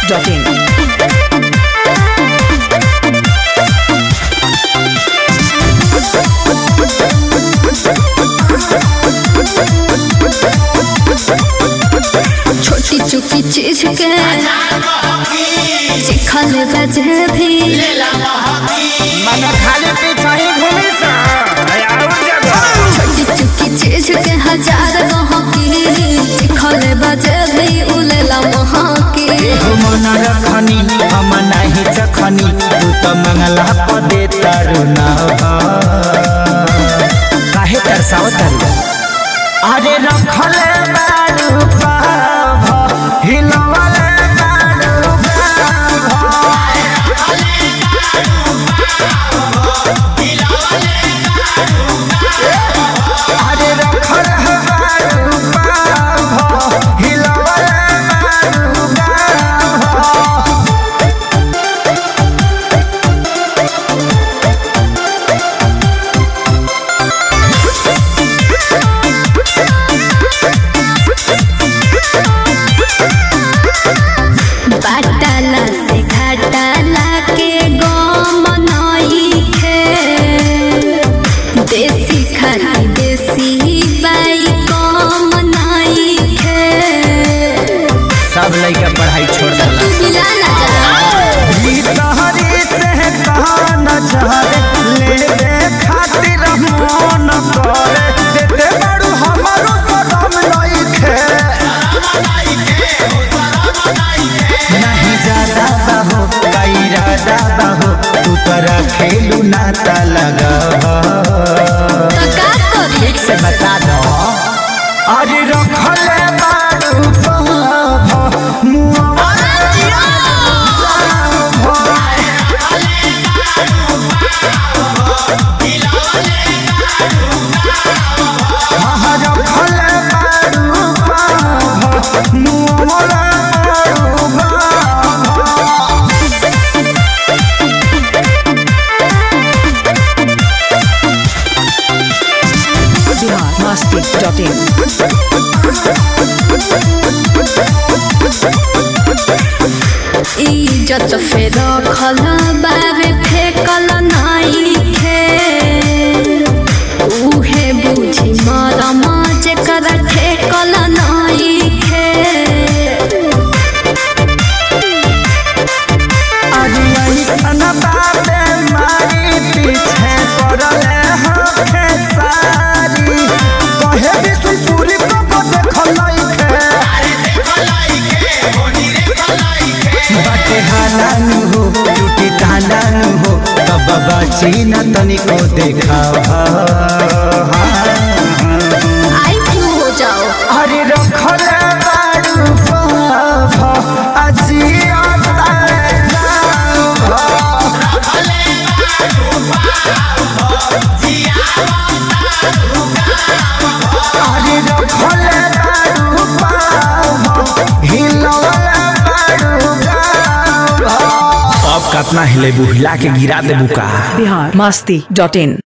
biharmasti.in छोटी चुकी चीज के चिखल बजे भी मन खाली पीछा ही घूमी सा और जगह छोटी चुकी चीज के हजार गहकी चिखल बजे भी उलेला महकी मन रखनी हम नहीं चखनी तू तो मंगला पदे तारू ना काहे तरसाओ तारू अरे रखले बारू पाभ हिलवले बारू पाभ अरे रखले बारू पाभ हिलवले बारू पाभ बाटाला से घाटाला के गम नई खे देसी खाली देसी बाई कम नई खे सब लड़का पढ़ाई छोड़ देला तू मिला ना जा ई तहरी से कहान चाहे ले दे खातिर मन करे देते बड़ू हमारो सदम लइखे नहीं ज्यादा बाहो कई राजा बाहो तू तरा खेलू नाता लगा तो का करी ठीक से बता दो अरे रखले बारू पाभ मुआ biharmasti.in इज्जत फेर खल बाबे फेकल नाई खे उहे बुझी मरम जेकर ठेकल नाई खे चीना तनिको देखा आई क्यों हो जाओ अरे रखले बारू पाभ अजिया अरे रखले बारू पाभ हिलवले बारू गाभ अब कतना हिलेबू हिला के गिरा देबू का biharmasti.in